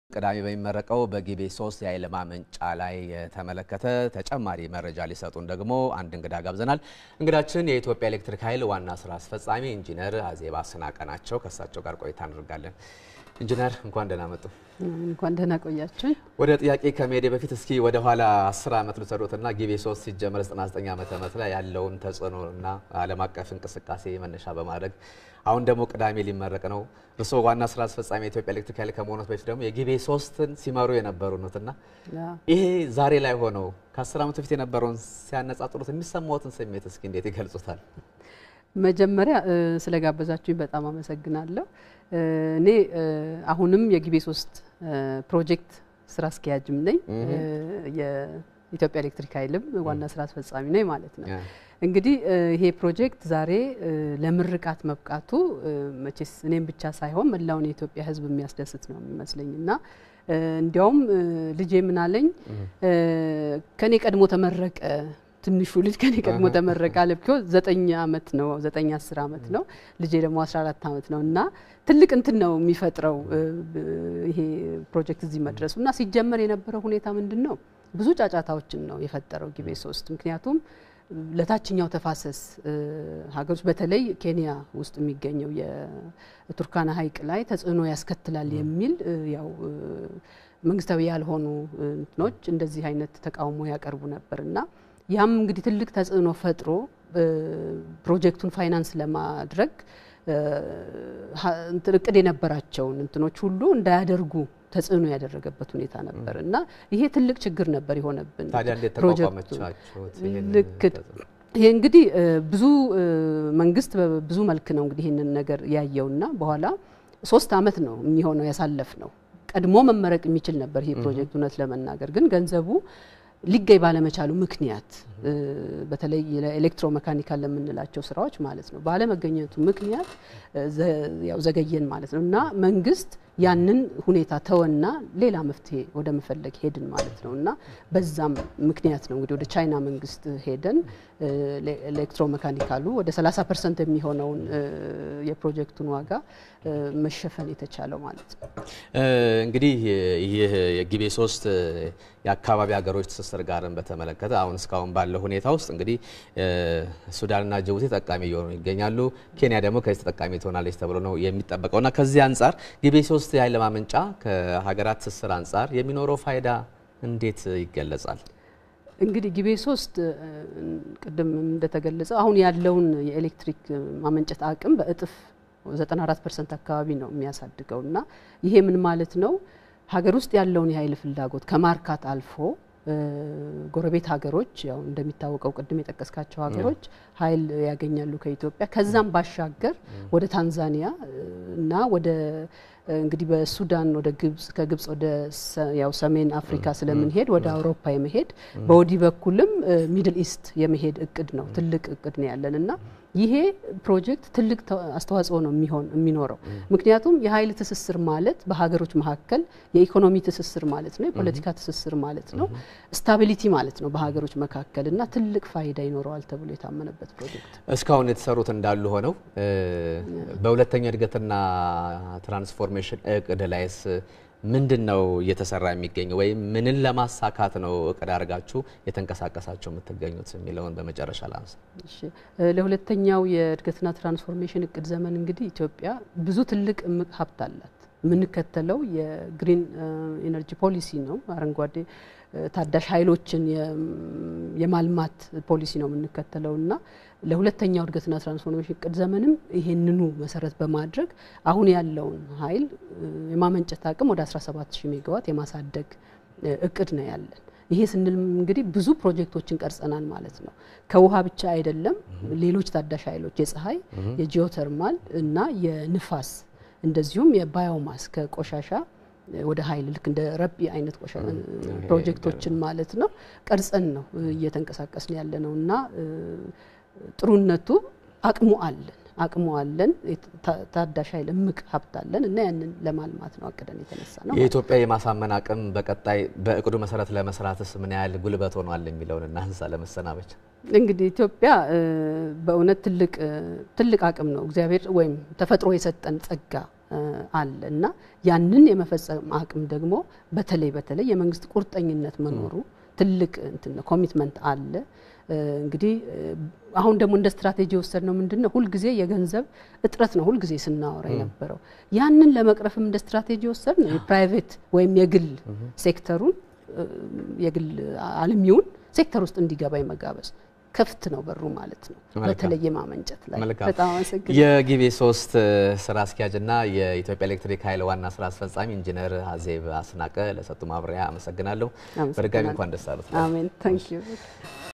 ቅዳሜ በሚመረቀው በጊቤ ሶስት የኃይል ማመንጫ ላይ የተመለከተ ተጨማሪ መረጃ ሊሰጡን ደግሞ አንድ እንግዳ ጋብዘናል። እንግዳችን የኢትዮጵያ ኤሌክትሪክ ኃይል ዋና ስራ አስፈጻሚ ኢንጂነር አዜባ አስናቀ ናቸው። ከእሳቸው ጋር ቆይታ እናደርጋለን። ኢንጂነር እንኳን ደህና መጡ። እንኳን ደህና ቆያችሁኝ። ወደ ጥያቄ ከመሄዴ በፊት እስኪ ወደ ኋላ 10 ዓመት ልውሰዶትና ጊቤ 3 ሲጀመር 99 ዓመተ ምህረት ላይ ያለውን ተጽዕኖና ዓለም አቀፍ እንቅስቃሴ መነሻ በማድረግ አሁን ደግሞ ቅዳሜ ሊመረቅ ነው። እርስዎ ዋና ስራ አስፈጻሚ የኢትዮጵያ ኤሌክትሪክ ኃይል ከመሆኑት በፊት ደግሞ የጊቤ ሶስትን ሲመሩ የነበሩ ነትና ይሄ ዛሬ ላይ ሆነው ከ10 ዓመት በፊት የነበረውን ሲያነጻጽሩት የሚሰማዎትን ስሜት እስኪ እንዴት ይገልጹታል? መጀመሪያ ስለጋበዛችሁኝ በጣም አመሰግናለሁ። እኔ አሁንም የጊቤ ሶስት ፕሮጀክት ስራ አስኪያጅም ነኝ። የኢትዮጵያ ኤሌክትሪክ ኃይልም ዋና ስራ አስፈጻሚ ነኝ ማለት ነው። እንግዲህ ይሄ ፕሮጀክት ዛሬ ለምርቃት መብቃቱ መቼስ እኔም ብቻ ሳይሆን መላውን የኢትዮጵያ ሕዝብ የሚያስደስት ነው የሚመስለኝ እና እንዲያውም ልጄ ምናለኝ ከኔ ቀድሞ ተመረቀ ትንሹ ልጅ ከኔ ቀድሞ ተመረቀ አለ። ዘጠኝ አመት ነው ዘጠኝ አስር አመት ነው ልጄ ደግሞ 14 አመት ነው እና ትልቅ እንትን ነው የሚፈጥረው ይሄ ፕሮጀክት እዚህ መድረሱ እና ሲጀመር የነበረው ሁኔታ ምንድን ነው ብዙ ጫጫታዎችን ነው የፈጠረው ጊቤ ሶስት ምክንያቱም ለታችኛው ተፋሰስ ሀገሮች በተለይ ኬንያ ውስጥ የሚገኘው የቱርካና ሐይቅ ላይ ተጽዕኖ ያስከትላል የሚል ያው መንግስታዊ ያልሆኑ እንትኖች እንደዚህ አይነት ተቃውሞ ያቀርቡ ነበር እና ያም እንግዲህ ትልቅ ተጽዕኖ ፈጥሮ ፕሮጀክቱን ፋይናንስ ለማድረግ እቅድ የነበራቸውን እንትኖች ሁሉ እንዳያደርጉ ተጽዕኖ ያደረገበት ሁኔታ ነበር እና ይሄ ትልቅ ችግር ነበር የሆነብን። ታዲያ እንዴት ተቋቋመቻችሁት? ልክ ይሄ እንግዲህ ብዙ መንግስት በብዙ መልክ ነው እንግዲህ ይህንን ነገር ያየውና በኋላ ሶስት አመት ነው የሚሆነው ያሳለፍ ነው። ቀድሞ መመረቅ የሚችል ነበር ይሄ ፕሮጀክት እውነት ለመናገር ግን ገንዘቡ ሊገኝ ባለመቻሉ ምክንያት በተለይ ኤሌክትሮ መካኒካል ለምንላቸው ስራዎች ማለት ነው ባለመገኘቱ ምክንያት ያው ዘገየን ማለት ነው እና መንግስት ያንን ሁኔታ ተወና ሌላ መፍትሄ ወደ መፈለግ ሄድን ማለት ነው እና በዛም ምክንያት ነው እንግዲህ ወደ ቻይና መንግስት ሄደን ኤሌክትሮ መካኒካሉ ወደ 30 ፐርሰንት የሚሆነውን የፕሮጀክቱን ዋጋ መሸፈን የተቻለው ማለት ነው። እንግዲህ ይህ የጊቤ ሶስት የአካባቢ ሀገሮች ትስስር ጋርን በተመለከተ አሁን እስካሁን ባለው ሁኔታ ውስጥ እንግዲህ ሱዳንና ጅቡቲ ተጠቃሚ እየሆኑ ይገኛሉ። ኬንያ ደግሞ ከዚህ ተጠቃሚ ትሆናለች ተብሎ ነው የሚጠበቀው እና ከዚህ አንጻር ጊቤ ሶስት የኃይል ማመንጫ ከሀገራት ትስስር አንጻር የሚኖረው ፋይዳ እንዴት ይገለጻል? እንግዲህ ጊቤ ሶስት ቅድም እንደተገለጸው አሁን ያለውን የኤሌክትሪክ ማመንጨት አቅም በእጥፍ 94 ፐርሰንት አካባቢ ነው የሚያሳድገው እና ይሄ ምን ማለት ነው? ሀገር ውስጥ ያለውን የኃይል ፍላጎት ከማርካት አልፎ ጎረቤት ሀገሮች ያው እንደሚታወቀው ቅድም የጠቀስካቸው ሀገሮች ኃይል ያገኛሉ ከኢትዮጵያ። ከዛም ባሻገር ወደ ታንዛኒያ እና ወደ እንግዲህ በሱዳን ወደ ግብጽ ከግብጽ ወደ ያው ሰሜን አፍሪካ ስለምንሄድ ወደ አውሮፓ የመሄድ በወዲህ በኩልም ሚድል ኢስት የመሄድ እቅድ ነው። ትልቅ እቅድ ነው ያለን እና ይሄ ፕሮጀክት ትልቅ አስተዋጽኦ ነው የሚሆን የሚኖረው ምክንያቱም የኃይል ትስስር ማለት በሀገሮች መካከል የኢኮኖሚ ትስስር ማለት ነው፣ የፖለቲካ ትስስር ማለት ነው፣ ስታቢሊቲ ማለት ነው በሀገሮች መካከል እና ትልቅ ፋይዳ ይኖረዋል ተብሎ የታመነበት ፕሮጀክት። እስካሁን የተሰሩት እንዳሉ ሆነው በሁለተኛው እድገትና ትራንስፎርሜሽን እቅድ ላይስ ምንድን ነው እየተሰራ የሚገኘው ወይም ምንን ለማሳካት ነው እቅድ አድርጋችሁ የተንቀሳቀሳችሁ የምትገኙት የሚለውን በመጨረሻ ላንሳ። ለሁለተኛው የእድገትና ትራንስፎርሜሽን እቅድ ዘመን እንግዲህ ኢትዮጵያ ብዙ ትልቅ እምቅ ሀብት አላት። የምንከተለው የግሪን ኢነርጂ ፖሊሲ ነው። አረንጓዴ ታዳሽ ኃይሎችን የማልማት ፖሊሲ ነው የምንከተለው እና ለሁለተኛው እድገትና ትራንስፎርሜሽን እቅድ ዘመንም ይሄንኑ መሰረት በማድረግ አሁን ያለውን ኃይል የማመንጨት አቅም ወደ 17 ሺህ ሜጋዋት የማሳደግ እቅድ ነው ያለን። ይሄ ስንል እንግዲህ ብዙ ፕሮጀክቶችን ቀርጸናል ማለት ነው። ከውሃ ብቻ አይደለም፣ ሌሎች ታዳሽ ኃይሎች የፀሐይ፣ የጂኦተርማል እና የንፋስ እንደዚሁም የባዮማስ ከቆሻሻ ወደ ኃይል ልክ እንደ ረቢ አይነት ፕሮጀክቶችን ማለት ነው ቀርጸን ነው እየተንቀሳቀስን ያለ ነው እና ጥሩነቱ አቅሙ አለን። አቅሙ አለን፣ ታዳሽ ኃይል እምቅ ሀብት አለን እና ያንን ለማልማት ነው አቅደን የተነሳ ነው። የኢትዮጵያ የማሳመን አቅም በቀጣይ በእቅዱ መሰረት ለመስራትስ ምን ያህል ጉልበት ሆኗል የሚለውን እናንሳ ለመሰናበቻ። እንግዲህ ኢትዮጵያ በእውነት ትልቅ ትልቅ አቅም ነው እግዚአብሔር ወይም ተፈጥሮ የሰጠን ጸጋ አለ እና ያንን የመፈጸም አቅም ደግሞ በተለይ በተለይ የመንግስት ቁርጠኝነት መኖሩ ትልቅ እንትን ኮሚትመንት አለ። እንግዲህ አሁን ደግሞ እንደ ስትራቴጂ የወሰድ ነው ምንድን ነው ሁልጊዜ የገንዘብ እጥረት ነው ሁልጊዜ ስናወራ የነበረው። ያንን ለመቅረፍም እንደ ስትራቴጂ የወሰድ ነው የፕራይቬት ወይም የግል ሴክተሩን የግል አልሚውን ሴክተር ውስጥ እንዲገባ የመጋበዝ ክፍት ነው በሩ ማለት ነው። በተለይ የማመንጨት ላይ በጣም አመሰግናለሁ። የጊቤ ሶስት ስራ አስኪያጅና የኢትዮጵያ ኤሌክትሪክ ኃይል ዋና ስራ አስፈጻሚ ኢንጂነር አዜብ አስናቀ ለሰጡ ማብራሪያ አመሰግናለሁ። በድጋሚ እንኳን ደስ አሉት። አሜን። ታንክ ዩ